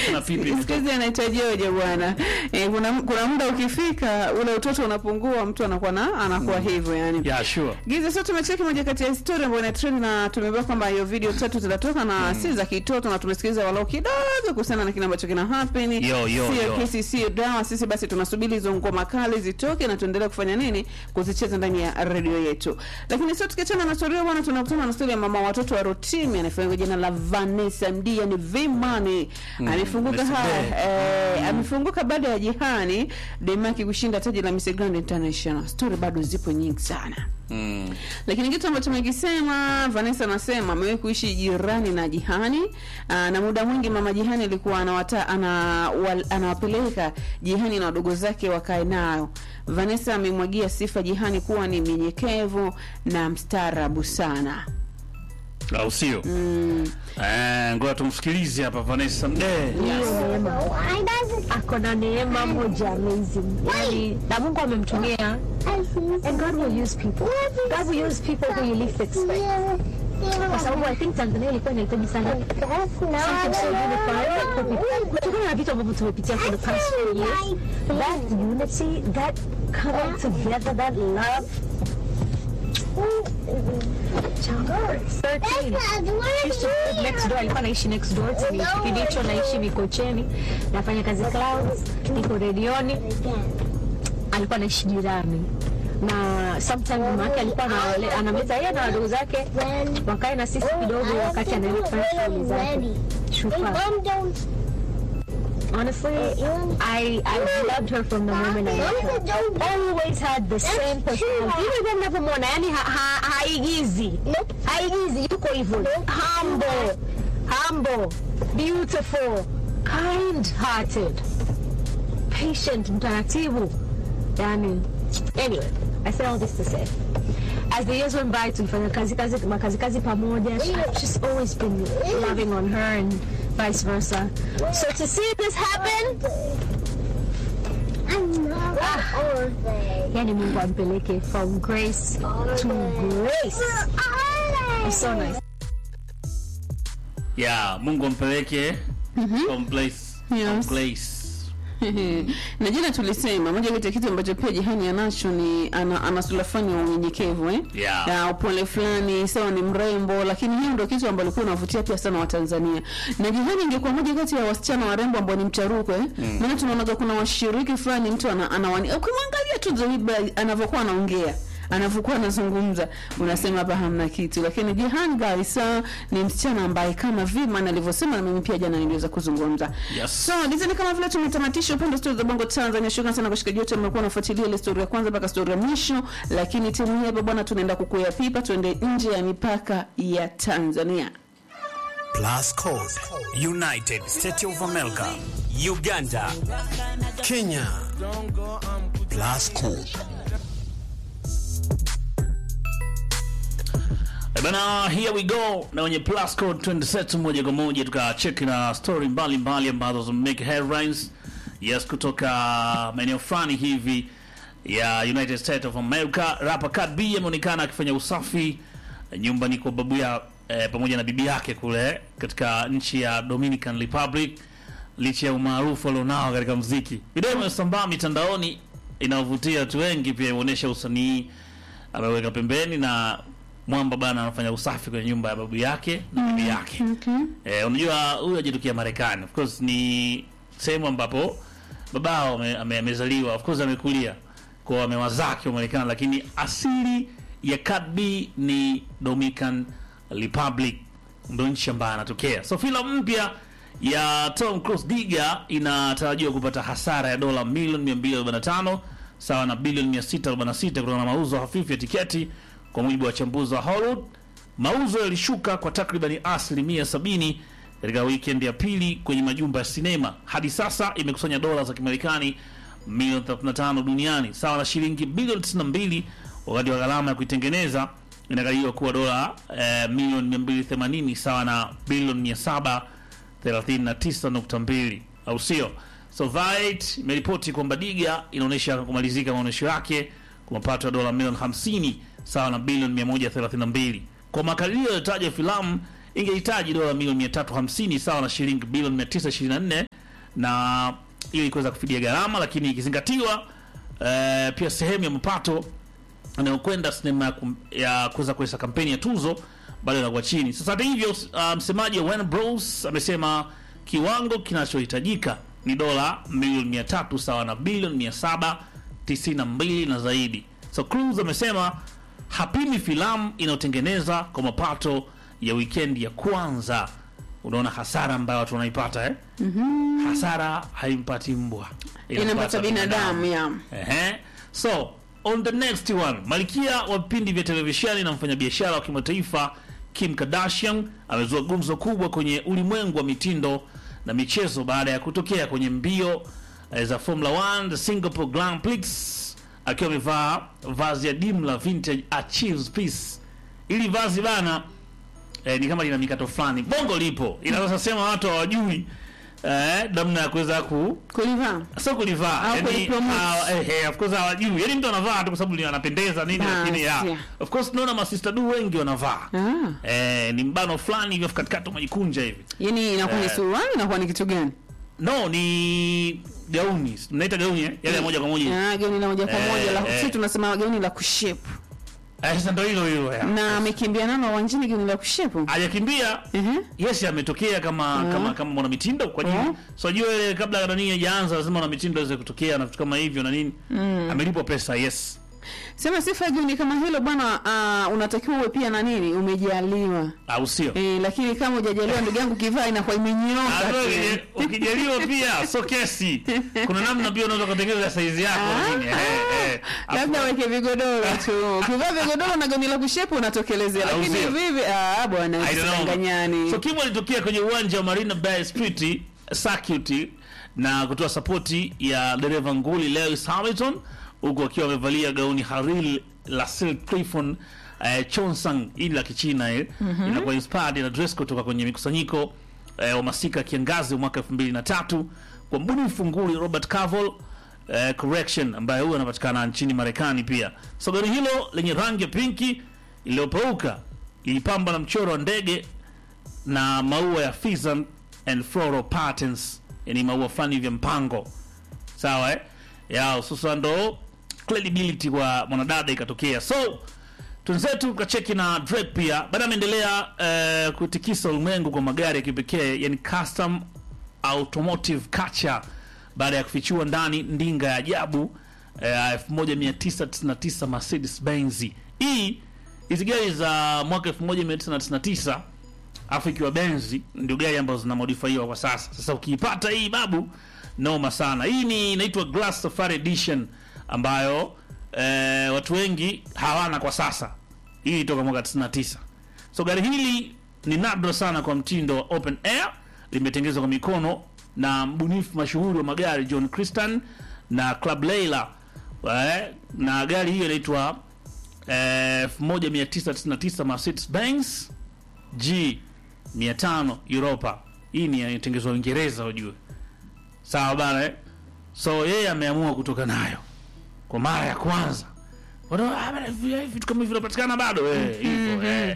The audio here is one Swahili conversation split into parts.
na pipi siku hizi anahitajioje bwana eh, kuna, kuna muda ukifika ule utoto unapungua mtu anakuwa na anakuwa hivyo yani yeah sure Giza sio tumecheki moja kati ya historia ambayo ina trend na tumeambiwa kwamba hiyo video tatu zinatoka na si za kitoto na tumesikiliza walau kidogo kuhusiana na kile ambacho kina happen. Yo, yo, sio yo. kesi sio dawa. Sisi basi tunasubiri hizo ngoma kali zitoke na tuendelee kufanya nini? Kuzicheza ndani ya redio yetu. Lakini sio tukiachana na storia bwana, tunakutana na storia ya mama watoto wa Rotimi anayefahamika kwa jina la Vanessa MD yani Vimani. Amefunguka Miss haya eh, amefunguka baada ya jihani Demaki kushinda taji la Miss Grand International. Story bado zipo nyingi sana. mm. Lakini kitu ambacho tumekisema, Vanessa anasema amewahi kuishi jirani na Jihani aa, na muda mwingi mama Jihani alikuwa anawata, ana, wal, anawapeleka Jihani na wadogo zake wakae nao. Vanessa amemwagia sifa Jihani kuwa ni mnyenyekevu na mstaarabu sana. au sio eh ngoja tumsikilize hapa Vanessa Mdee hiyo neema ako na neema moja amazing yani na mungu amemtumia and god will use people god will use people who you least expect kwa sababu i think tanzania ilikuwa inahitaji sana something so unified for people. kutokana na vitu ambavyo tumepitia for the past few years that unity that coming together that love Child, 13 used to live next door alikuwa naishi next door to me kipindi hicho naishi mikocheni nafanya kazi clouds niko redioni alikuwa naishi jirani na sometime mama yake alikuwa anawale- anamleta yeye na wadogo zake wakae na sisi kidogo wakati anaenda kufanya shughuli zake Shukrani. Honestly, I I loved her from the moment I met her. Always had the same personality. Even when mnavyomwona, yani ha, ha, haigizi. Haigizi, yuko hivyo. Humble. Humble. Beautiful. Kind-hearted. Patient, mtaratibu. Yani, anyway, I say all this to say. As the years went by, tulifanya kazi kazi makazi kazi pamoja. I've just always been loving on her and vice versa. So to see this happen, yani Mungu ampeleke from grace to grace. It's so nice. yeah Mungu ampeleke from place from Yes. place na jana tulisema moja kati ya kitu ambacho pia Jihani anacho ni ana, ana sura fulani ya unyenyekevu eh? Yeah. na upole fulani, sawa ni mrembo, lakini hiyo ndio kitu ambacho alikuwa unavutia pia sana Watanzania. Na Jihani ingekuwa moja kati ya wasichana warembo ambao ni mcharuko eh? maana tunaona kuna washiriki fulani mtu ana, anawani ukimwangalia tu Zoiba anavyokuwa anaongea anavyokuwa anazungumza unasema hapa hamna kitu, lakini Jihan Garissa ni msichana ambaye kama Viman alivyosema, na mimi pia jana niliweza kuzungumza Yes. So dizeni kama vile tumetamatisha upande wa stori za Bongo Tanzania. Shukrani sana kwa shikaji wote mmekuwa nafuatilia ile stori ya kwanza mpaka stori ya mwisho, lakini timu hii hapa bwana, tunaenda kukuya pipa, tuende nje ya mipaka ya Tanzania. Plus Code, United States of America, Uganda, Kenya. Plus Code. Eh, Bana, here we go na wenye plus code 27 moja kwa moja tukacheki na story mbalimbali ambazo zimemake headlines yes, kutoka maeneo fulani hivi ya United States of America. Rapper Cardi B ameonekana akifanya usafi nyumbani kwa babu ya eh, pamoja na bibi yake kule katika nchi ya Dominican Republic licha ya umaarufu alionao katika mziki. Video imesambaa mitandaoni inayovutia watu wengi, pia imeonyesha usanii ameweka pembeni na mwamba bana anafanya usafi kwenye nyumba ya babu yake na bibi yake. Eh, unajua huyu hajatokea Marekani. Of course ni sehemu ambapo babao ame- ame- amezaliwa, of course amekulia kwa amewazake wa Marekani, lakini asili ya Cardi B ni Dominican Republic, ndo nchi ambayo anatokea. So filamu mpya ya Tom Cruise Diga inatarajiwa kupata hasara ya dola milioni 245 sawa na bilioni 646 kutokana na mauzo hafifu ya tiketi, kwa mujibu wa wachambuzi wa Hollywood. Mauzo yalishuka kwa takribani asilimia 70 katika weekend ya pili kwenye majumba ya sinema. Hadi sasa imekusanya dola za Kimarekani milioni 35 duniani sawa na shilingi bilioni 92, wakati wa gharama ya kuitengeneza inakadiriwa kuwa dola eh, milioni 280 sawa na bilioni 739.2, au sio? So Variety imeripoti kwamba Diga inaonyesha kumalizika maonyesho yake kwa mapato ya dola milioni 50 sawa na bilioni 132. Kwa makadirio yaliyotaja filamu ingehitaji dola milioni 350 sawa na shilingi bilioni 924 na ili kuweza kufidia gharama, lakini ikizingatiwa eh, pia sehemu ya mapato anayokwenda sinema ya kum- ya kuweza kuweza kampeni ya tuzo bado inakuwa chini. Sasa hata hivyo, uh, msemaji wa Warner Bros amesema kiwango kinachohitajika ni dola milioni 300 sawa na bilioni 792 na zaidi. So Cruise amesema hapimi filamu inayotengeneza kwa mapato ya wikendi ya kwanza. Unaona hasara ambayo watu wanaipata eh? Hasara haimpati mbwa, Inampata binadamu ya Ehe. So on the next one, malkia wa vipindi vya televisheni na mfanyabiashara wa kimataifa Kim Kardashian amezua gumzo kubwa kwenye ulimwengu wa mitindo na michezo baada ya kutokea kwenye mbio eh, za Formula 1 the Singapore Grand Prix akiwa amevaa vazi ya dimu la vintage Achilles piece. Ili vazi bana eh, ni kama lina mikato fulani, bongo lipo, inaweza sema watu hawajui eh, namna ya kuweza ku kulivaa sio kulivaa Au yani, kulipromote. ah, eh, eh, of course hawajui yani mtu anavaa tu kwa sababu ni anapendeza nini Basi, lakini ya yeah. of course tunaona masista du wengi wanavaa ah. eh, ni mbano fulani hivyo katikati umejikunja hivi yani inakuwa ni Eh. suruali inakuwa ni kitu gani no ni gauni mnaita gauni eh? yale ya moja kwa moja Ah, gauni la moja kwa Eh, moja la eh. sisi tunasema gauni la kushepu eh, sasa ndio hilo hilo ya na amekimbia nalo uwanjani gauni la kushepu hajakimbia Ehe. yes ametokea kama kama kama mwana mitindo kwa Yeah. nini so jua ile kabla nani hajaanza lazima mwana mitindo aweze kutokea na vitu kama hivyo na nini amelipwa pesa yes sema sifa ya gauni kama hilo bwana uh, unatakiwa uwe pia na nini umejaliwa au sio e, lakini kama hujajaliwa ndugu yangu kivaa inakuwa imenyoka Ah, tu. ukije- ukijaliwa pia so kesi kuna namna pia unaweza kutengeneza saizi yako na nini, eh, eh. labda Afu- weke vigodoro tu ukivaa vigodoro na gauni la kushepu unatokelezea Au lakini sio? hivi ah bwana I don't know. usidanganyani so Kim alitokea kwenye uwanja wa Marina Bay Street Circuit na kutoa sapoti ya dereva nguli Lewis Hamilton huku akiwa amevalia gauni hariri la Silk Clifton eh, Chonsang hili la Kichina eh, inakuwa inspired na dress kutoka kwenye mikusanyiko eh, wa masika ya kiangazi wa mwaka 2003 kwa mbunifu nguli Robert Cavill eh, correction ambaye huyo anapatikana nchini Marekani pia. So gari hilo lenye rangi ya pinki iliyopauka ilipambwa na mchoro wa ndege na maua ya Pheasant and floral patterns, yani maua fulani vya mpango sawa eh? ya sasa ndo credibility kwa mwanadada ikatokea. So tunzetu tukacheki na Drake pia baada ameendelea eh, kutikisa ulimwengu kwa magari ya kipekee yani custom automotive culture baada ya kufichua ndani ndinga ya ajabu eh, 1999 Mercedes Benz. Hii hizi gari za mwaka 1999 afu ikiwa Benzi ndio gari ambazo zinamodifaiwa kwa sasa. Sasa ukiipata hii babu, noma sana. Hii ni inaitwa Glass Safari Edition ambayo eh, watu wengi hawana kwa sasa. Hii toka mwaka 99. So gari hili ni nadra sana kwa mtindo wa open air, limetengenezwa kwa mikono na mbunifu mashuhuri wa magari John Christian na Club Leila. Eh, na gari hiyo inaitwa eh, 1999 Mercedes Benz G 500 Europa. Hii ni inatengenezwa Uingereza ujue. Sawa bana eh? So yeye ameamua kutoka nayo kwa mara ya kwanza. Wana ah, bana, hivi- vitu kama hivi vinapatikana bado eh, hivyo eh.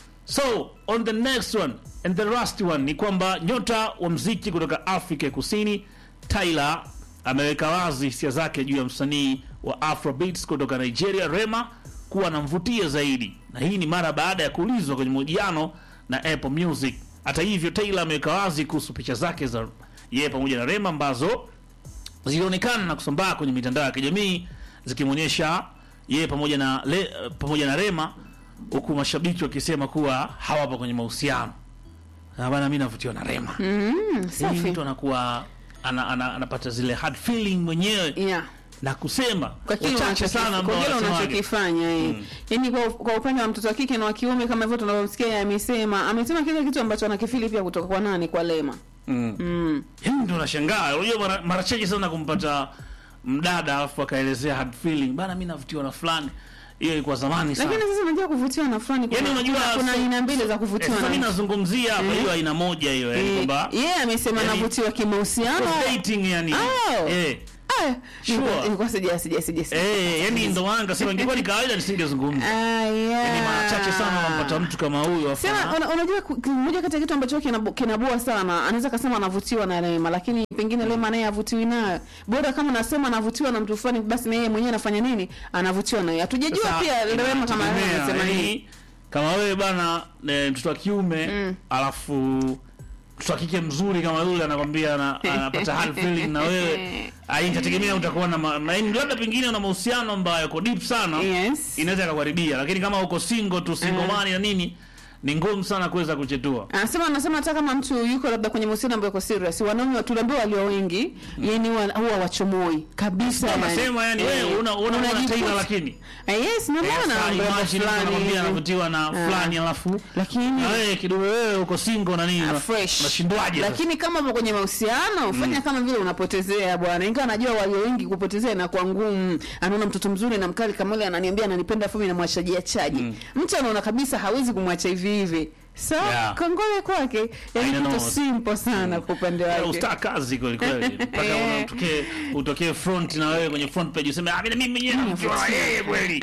So on the next one and the last one ni kwamba nyota wa mziki kutoka Afrika ya Kusini Tyler ameweka wazi hisia zake juu ya msanii wa Afrobeats kutoka Nigeria Rema kuwa anamvutia zaidi, na hii ni mara baada ya kuulizwa kwenye mahojiano na Apple Music. Hata hivyo, Taylor ameweka wazi kuhusu picha zake za yeye pamoja na Rema ambazo zilionekana na kusambaa kwenye mitandao ya kijamii zikimwonyesha yeye pamoja na le, pamoja na Rema, huku mashabiki wakisema kuwa hawapo kwenye mahusiano. Na bana, mimi navutiwa na Rema. Mm, Hii safi mtu anakuwa ana, ana, anapata zile hard feeling mwenyewe yeah. na kusema kwa kile wachache unachoki- sana kwa ambao kile wanasemaje. unachokifanya eh. Yaani kwa, kwa upande wa mtoto wa kike na wa kiume kama hivyo tunavyomsikia yeye amesema amesema kile kitu ambacho anakifili pia kutoka kwa nani kwa Lema Mm. mm. Yaani ndio nashangaa. Unajua mara, mara chache sana kumpata mdada alafu akaelezea hard feeling. Bana mimi navutiwa na fulani. Hiyo ilikuwa zamani sana. lakini sasa unajua kuvutiwa na fulani kuna, Yaani unajua kuna, kuna so- aina mbili za Eh, kuvutiwa Sasa mimi na nazungumzia hapa hiyo aina moja hiyo yani Eh, kwamba yeye amesema Yaani- anavutiwa kimahusiano dating yani. Oh. Eh. haya Sure. Nilikuwa- nilikuwa sija sija sija sija. Eh, yani ndo maana nikasema ingekuwa ni kawaida nisingezungumza. Ah, yeah. Yaani mara chache sana unampata mtu kama huyu afa. Sema una- unajua ku- ki- moja kati ya kitu ambacho kinabo- kinabua sana, anaweza kasema anavutiwa na Lema, lakini pengine Lema naye havutiwi nayo. Bora kama nasema anavutiwa na mtu fulani, basi na yeye mwenyewe anafanya nini? Anavutiwa naye. Hatujajua Sasa, pia Lema kama inategemea, anasema nini. yaani, kama wewe bana eh, mtoto wa kiume alafu mtoto wa kike mzuri kama yule anakwambia ana- anapata hard feeling na wewe ah, itategemea utakuwa na ma- na yaani labda pengine una mahusiano ambayo yako deep sana Yes. inaweza ikakuharibia lakini kama uko single tu single man na nini ni ngumu sana kuweza kuchetua Anasema anasema hata kama mtu yuko labda kwenye mahusiano ambayo yako serious, wanaume tunaambiwa walio wengi, yani huwa huwa wachomoi kabisa. yani. anasema yani wewe Eh, una una una unajikuta- Taylor lakini Eh, yes, na Eh, maana sasa mambo ya imagine mtu fulani anakwambia hivi. anavutiwa na Ah. fulani alafu Lakini na wewe kidogo wewe uko single na nini Ah, una- fresh. unashindwaje sasa? lakini kama upo kwenye mahusiano fanya kama vile unapotezea bwana ingawa najua walio wengi kupotezea inakuwa ngumu anaona mtoto mzuri na mkali kama yule ananiambia ananipenda fumi namwachajia chaji mtu anaona kabisa hawezi kumwacha hivi hivi sa Yeah. kongole kwake I yani don't kitu know. simple sana kwa upande Yeah, wake ustaa kazi kweli kweli mpaka Eh. utokee utokee front na wewe kwenye front page useme ah mimi mimi mwenyewe namjua yeye kweli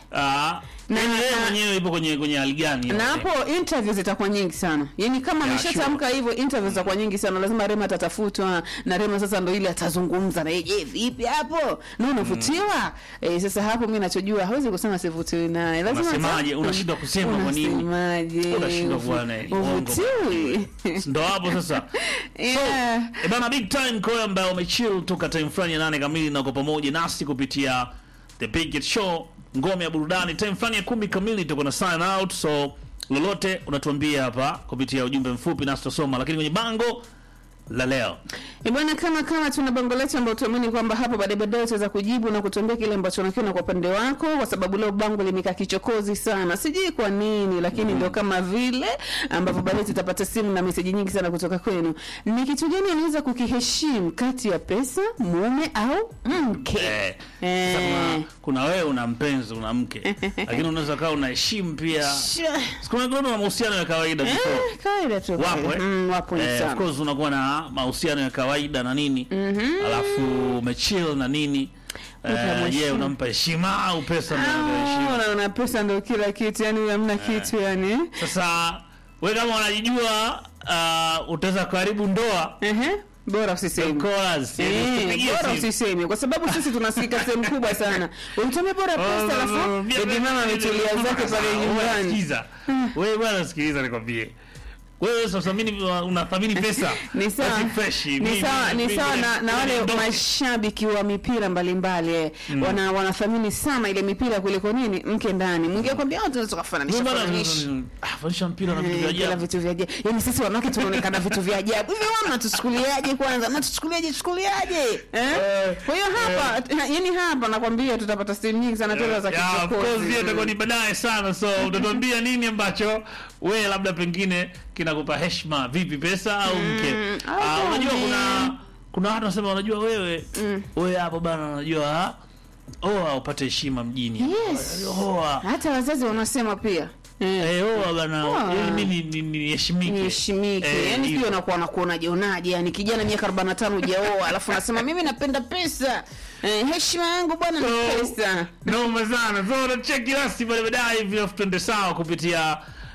ah Na- na wewe na- mwenyewe ipo kwenye kwenye hali gani na hapo interview zitakuwa nyingi sana yani kama Yeah, ameshatamka hivyo interview zitakuwa nyingi sana lazima rema atatafutwa na rema sasa ndo ile atazungumza na yeye je vipi hapo na unavutiwa eh, sasa hapo mimi nachojua hawezi kusema sivutiwi naye lazima Unasemaje? ata- Unashindwa kusema kwa nini? unasemaje Unashindwa kuwa na uongo. uvutiwi ndo hapo sasa yeah. E bana, big time kwa ambayo umechill toka time fulani ya nane kamili na uko pamoja nasi kupitia the Big Hit Show, ngome ya burudani. Time fulani ya kumi kamili tuko na sign out, so lolote unatuambia hapa kupitia ujumbe mfupi nasi tutasoma, lakini kwenye bango la leo Eh, bwana kama kama tuna bango letu ambao tuamini kwamba hapo baadaye baadaye utaweza kujibu na kutuambia kile ambacho unakiona kwa upande wako, kwa sababu leo bango limekaa kichokozi sana, sijui kwa nini, lakini ndio kama vile ambavyo baadaye tutapata simu na meseji nyingi sana kutoka kwenu. Ni kitu gani unaweza kukiheshimu kati ya pesa, mume au mke? eh, Eh. sasa kuna, kuna wewe una mpenzi una mke, lakini unaweza kaa unaheshimu pia. Sikuna kuna mahusiano ya kawaida before Eh, kawaida tu. wapo eh? Mm, wapo ni eh, of sana. course unakuwa na mahusiano ya kawaida na nini alafu umechill na nini eh, Utamheshimu. je unampa heshima au pesa ndio unampa Ah, heshima unaona pesa ndio kila kitu, yani hamna kitu yani. sasa we kama unajijua uh, utaweza kuharibu ndoa Ehe, bora usiseme. chorus, yani Eh, usipigie bora simu. usiseme kwa sababu sisi tunasikika sehemu kubwa sana. Ulitumia bora pesa alafu bibi mama ametulia zake pale Sasa, nyumbani. sikiza. wewe bwana sikiliza nikwambie wewe sasa mimi unathamini pesa Ni sawa. basi fresh. Ni Mimi- sawa ni mimi- sawa na, na wale mimi- mashabiki wa mipira mbalimbali eh. wana wanathamini sana ile mipira kuliko nini mke ndani. Mwingine kwambia watu tunaweza kufananisha Mimi bwana, fananisha. ah, fanisha mpira na vitu vya Eh, kila ajabu. vitu vya ajabu. Yaani sisi wanawake tunaonekana vitu vya ajabu. Hivi wao mnatuchukuliaje kwanza? Mnatuchukuliaje chukuliaje? Eh? Kwa hiyo hapa yaani hapa nakwambia tutapata simu nyingi sana tena za Yeah, of course, hiyo itakuwa kichokozi. ni baadaye sana so utatuambia nini ambacho we labda pengine kinakupa heshima vipi pesa au mke au Ah, unajua mume. kuna kuna watu wanasema unajua wewe wewe hapo bana unajua ah, oa upate heshima mjini Yes. oa Hata wazazi wanasema pia. Eh. Eh, oa bana Oa. ili mimi ni- ni- niheshimike niheshimike Eh, yani hivyo. pia unakuwa nakuonaje onaje yani kijana miaka 45 hujaoa alafu nasema mimi napenda pesa eh, heshima yangu bwana ni So, pesa noma sana so unacheki nasi pale baadaye hivi alafu tuende sawa kupitia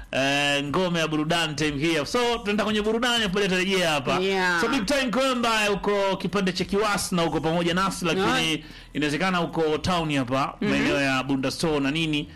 eh, ngome ya burudani time here so tunaenda kwenye burudani afu baadaye tutarejea hapa Yeah. so big time kwamba uko kipande cha kiwasi na uko pamoja nasi lakini Yeah. inawezekana uko town hapa maeneo ya bunda store na nini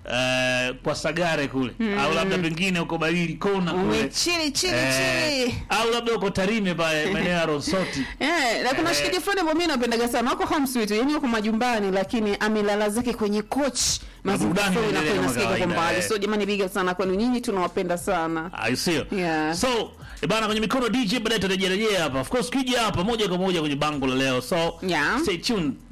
eh, kwa sagare kule au labda pengine uko barili kona kule umechili chili Eh, chili au labda uko tarime pale maeneo ya ronsoti Eh, na kuna Eh. shikaji fulani ambao mimi napendaga sana wako home sweet yani wako majumbani lakini amelala zake kwenye coach mazingira burudani fulani inaendelea inakuwa kama inasikika kwa kawaida, mbali eh. so jamani big up sana kwenu nyinyi tunawapenda sana I see. Yeah. So, eh, bana kwenye mikono DJ baadaye tutarejea rejea hapa. Of course kija hapa moja kwa moja kwenye bango la leo. So, Yeah. stay tuned.